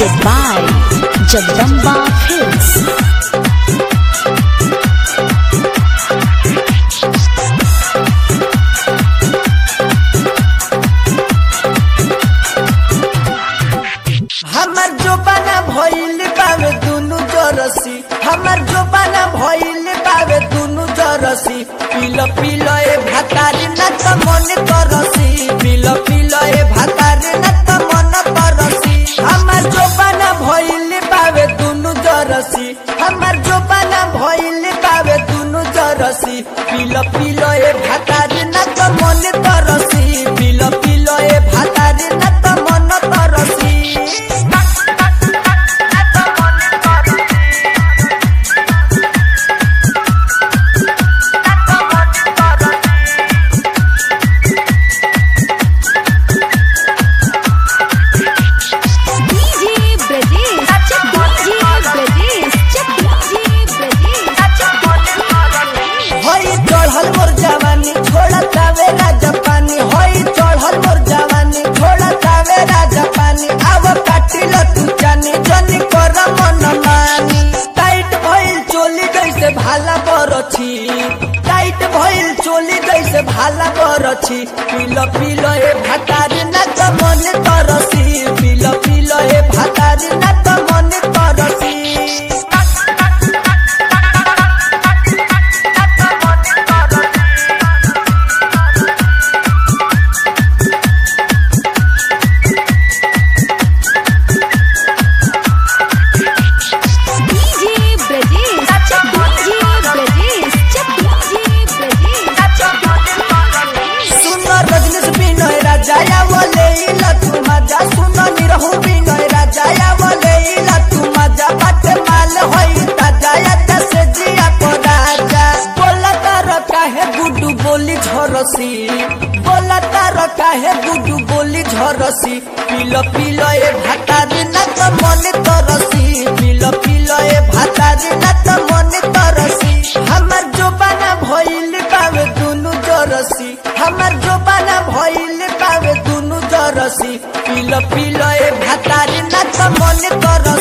presented by Jagdamba Films. हमर जोबाना भइल बावे दुनु जरसी हमर जोबाना भइल बावे दुनु जरसी पिल पिल ए भातारी न त मन तरसी पिल पिल ए भातारी न त मन तरसी हमर जोबाना भइल बावे दुनु जरसी हमर जोबाना भइल बावे दुनु जरसी पिल पिल ए भातारी न त मन तरसी पिल पिल ए भातारी न त मन तरसी DJ Brajesh, check DJ Brajesh, check DJ Brajesh, check हई चढ़ल मोर जवानी छोड़ा तावे राजा पानी हई चढ़ल मोर जवानी छोड़ा तावे राजा पानी आव काटिल तू जानी जनी कर मन मानी टाइट भइल चोली जैसे भाला बरछी टाइट भइल चोली जैसे भाला बरछी पिल पिल ए भातारी ना त मन तरसी पिल पिल ए भातारी ना त मन तरसी DJ Brajesh, check DJ Brajesh, check DJ Brajesh, check सुनो रजनीश विनय राजाया बोले इला तू मजा सुनो निरहु विनय राजाया बोले इला तू मजा बाटे माल होई ताजाया तसे जिया को राजा बोला तार काहे गुडू बोली झरसी बोला तार काहे गुडू बोली झरसी पिलो पिलो ए भातारी ना त मन तरसी पिलो पिलो ए भातारी ना त मन तरसी हमर जोबाना भइल बावे दुनु जरसी हमर जोबाना भइल बावे दुनु जरसी पिल पिल ए भातारी ना त मन तर